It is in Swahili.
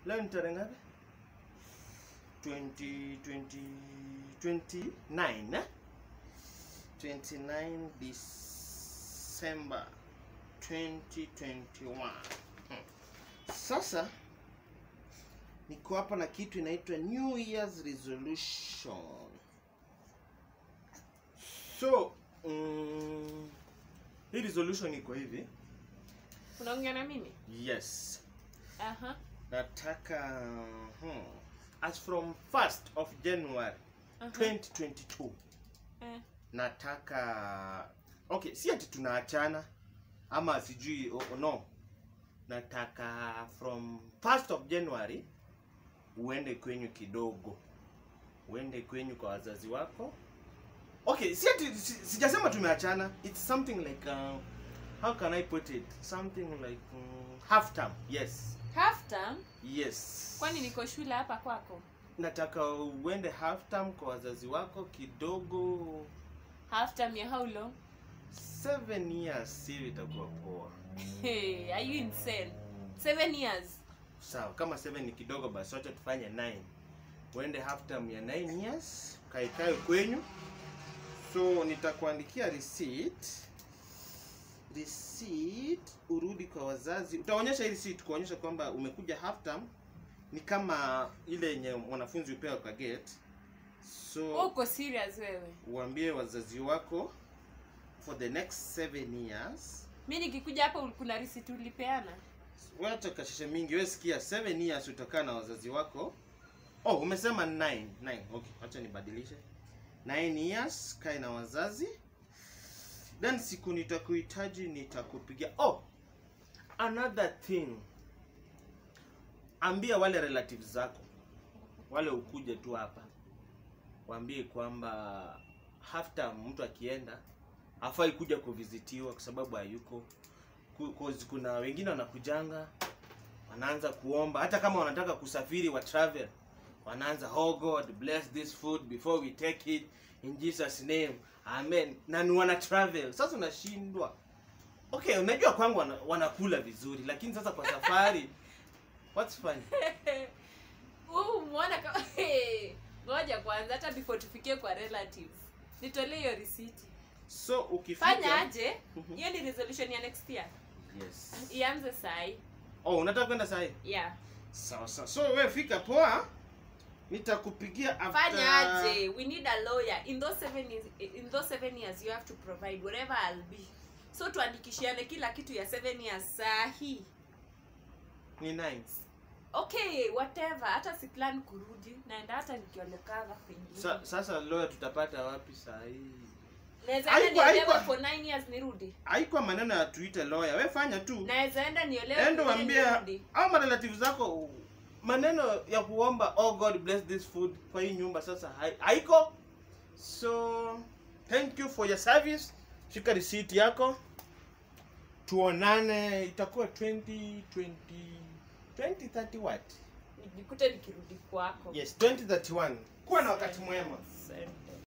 leo ni tarehe ngapi 20 20 29 eh? 29 December 2021 Hmm. sasa niko hapa na kitu inaitwa New Year's resolution so mm, hii resolution iko hivi unaongea na mimi yes aha nataka hmm, as from 1st of January aha 2022 eh, nataka okay si ati tunaachana ama sijui oh, oh, no nataka from 1st of January uende kwenyu kidogo uende kwenyu kwa wazazi wako okay si ati si, sijasema tumeachana it's something like uh, how can I put it something like um, half term yes half term yes kwani niko shule hapa kwako nataka uende half term kwa wazazi wako kidogo half term ya how long seven years hivi itakuwa poa hey, are you insane seven years sawa kama seven ni kidogo basi wacha tufanye nine uende half term ya nine years kaekae kwenyu so nitakuandikia receipt receipt urudi kwa wazazi utaonyesha hii receipt kuonyesha kwamba umekuja half term ni kama ile yenye mwanafunzi upewa kwa gate so Wewe uko serious wewe uambie wazazi wako for the next seven years mi nikikuja hapa kuna risiti ulipeana wacha kashishe mingi we sikia seven years utakaa na wazazi wako oh umesema nine nine okay wacha nibadilishe nine years kae na wazazi then siku nitakuhitaji nitakupigia oh another thing ambia wale relatives zako wale ukuje tu hapa waambie kwamba after mtu akienda hafai kuja kuvizitiwa kwa sababu hayuko Ku- 'cause kuna wengine wanakujanga wanaanza kuomba hata kama wanataka kusafiri wa travel wanaanza oh god bless this food before we take it in jesus name amen na ni wana travel sasa unashindwa okay unajua kwangu wana, wanakula vizuri lakini sasa kwa safari what's funny Wewe umeona kama Hey, ngoja kwanza hata before tufikie kwa relatives nitolee hiyo risiti so ukifika fanya aje Mhm. hiyo ni resolution ya next year yes ianze sai oh unataka kwenda sahi yeah sawa sawa so wewe fika poa nitakupigia after fanya aje we need a lawyer in those seven years, in those seven years you have to provide whatever I'll be so tuandikishiane kila kitu ya seven years sahi ni nine okay whatever hata si plan kurudi naenda hata nikiolekava pengine Sa, sasa lawyer tutapata wapi sahii naweza Haikuwa- enda niolewe haikuwa- for nine years nirudi haikuwa maneno ya tuite lawyer we fanya tu naweza enda niolewe endo pengine wambia nirudi. au marelative zako maneno ya kuomba oh god bless this food kwa hii nyumba sasa hai- haiko so thank you for your service shika receipt yako tuonane itakuwa 2020 2030 what nijikute nikirudi kwako yes 2031 kuwa na wakati mwema Asante.